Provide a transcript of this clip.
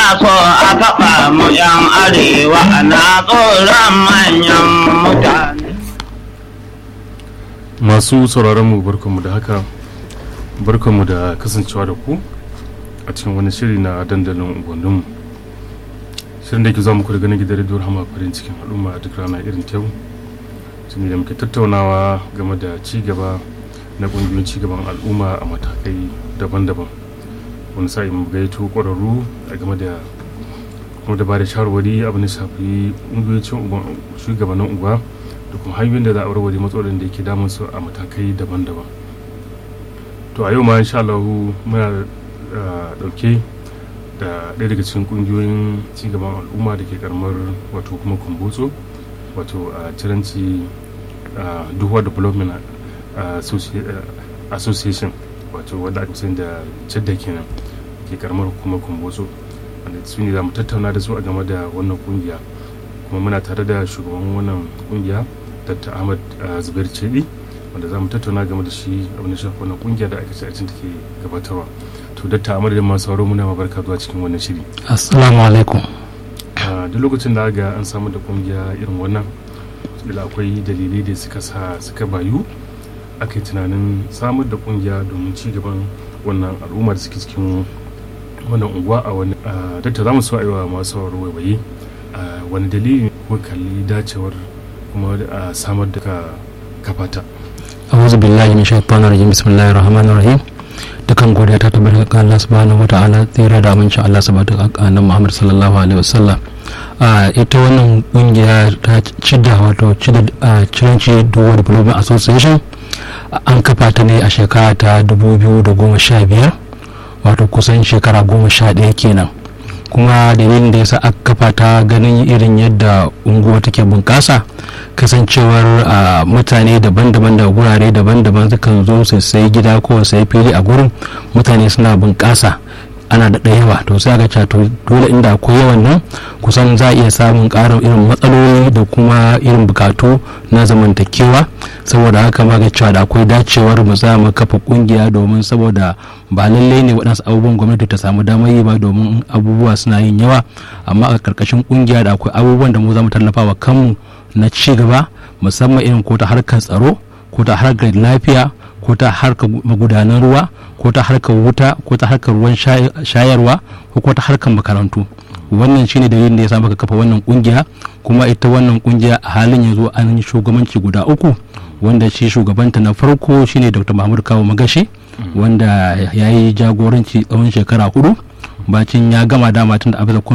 so a taɓa mu yan arewa na tsoron manyan mutane. masu sauraron mu barkanmu da haka barkanmu da kasancewa da ku a cikin wani shiri na dandalin unguwanninmu shirin da ke za muku daga na gidan rediyon hama farin cikin al'umma a duk rana irin ta yau shi da muke tattaunawa game da ci gaba na ƙungiyoyin ci gaban al'umma a matakai daban-daban wani sa'in mu gaito ƙwararru a game da kuma da ba da shawarwari abin da shafi ƙungiyoyin shugabannin unguwa da kuma hanyoyin da za a warware matsalolin da yake damun su a matakai daban-daban to a yau ma insha Allah muna dauke da ɗaya daga cikin kungiyoyin cigaban al'umma da ke karamar wato kuma kumbutso wato a ciranci duhuwa development association wato wadda aka sani da cadda kenan ke karamar kuma kumbutso wanda su ne za mu tattauna da su a game da wannan kungiya kuma muna tare da shugaban wannan kungiya dr ahmad zubair cedi wanda za mu tattauna game da shi abin da shafi wannan kungiya da aka ce take gabatarwa to dr ahmad da masu sauro muna mabarka zuwa cikin wannan shiri assalamu alaikum duk lokacin da ga an samu da kungiya irin wannan da akwai dalilai da suka sa suka bayu aka yi tunanin samar da kungiya domin ci gaban wannan al'umma da suke cikin wannan unguwa a wani dakta za mu so a yi wa masu sauraro waiwaye wani dalili ko kalli dacewar kuma a samar da kafata a'udhu billahi min shaitanir rajim bismillahir rahmanir rahim dukan godiya ta tabbata ga Allah subhanahu wata'ala tsira da amincin Allah subhanahu wa ta'ala Muhammad sallallahu alaihi wasallam a ita wannan kungiya ta cida wato cida ciranci duwa development association an kafa ta ne a shekara ta 2015 wato kusan shekara goma sha ɗaya kenan kuma dalilin da yasa aka kafa ta ganin irin yadda unguwa take bunƙasa kasancewar mutane daban-daban da gurare daban-daban sukan zo su sai gida ko sai fili a gurin mutane suna bunƙasa ana da yawa to sai aka to dole inda akwai yawan nan kusan za a iya samun ƙarin irin matsaloli da kuma irin bukatu na zamantakewa saboda haka ma ga cewa da akwai dacewar mu za mu kafa kungiya domin saboda ba lallai ne waɗansu abubuwan gwamnati ta samu damar yi ba domin abubuwa suna yin yawa amma a ƙarƙashin kungiya da akwai abubuwan da mu za mu tallafa wa kanmu na ci gaba musamman irin ko ta harkar tsaro ko ta harkar lafiya ko ta harkar magudanan ruwa ko ta harkar wuta ko ta harkar ruwan shayarwa ko ta harkar makarantu wannan shine dalilin da ya sa muka kafa wannan kungiya kuma ita wannan kungiya a halin yanzu an yi shugabanci guda uku wanda shi shugabanta na farko shine dr mahmud kawo magashi wanda ya yi jagoranci tsawon shekara hudu bacin ya gama dama tun da abin